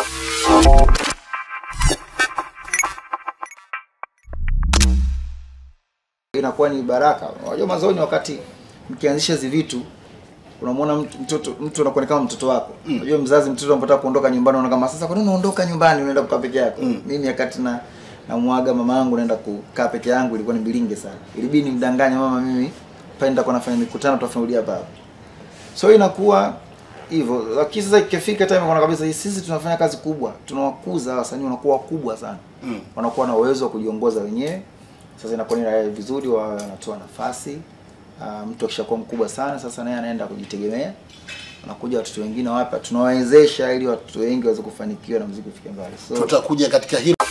inakuwa ni baraka. Unajua mwanzoni wakati mkianzisha hizi vitu unamwona mtu mtoto mtu anakuwa ni kama mtoto wako. Unajua mzazi mtoto anapotaka kuondoka nyumbani unaona kama sasa kwa nini unaondoka nyumbani unaenda kukaa peke yako? Mimi wakati na namwaga mama yangu naenda kukaa peke yangu ilikuwa ni bilinge sana. Ilibidi nimdanganye mama mimi penda kwa nafanya mikutano tutafanulia hapa hapa. So inakuwa hivyo. Lakini sasa ikifika time kuna kabisa hii sisi tunafanya kazi kubwa. Tunawakuza wasanii wanakuwa wakubwa sana. Mm. Wanakuwa na uwezo wa kujiongoza wenyewe. Sasa inakuwa ni raha vizuri wa wanatoa nafasi. Uh, mtu akishakuwa mkubwa sana sasa naye anaenda kujitegemea. Wanakuja watoto wengine wapya tunawawezesha ili watoto wengi waweze kufanikiwa na muziki ufike mbali. So Tutakuja katika hilo.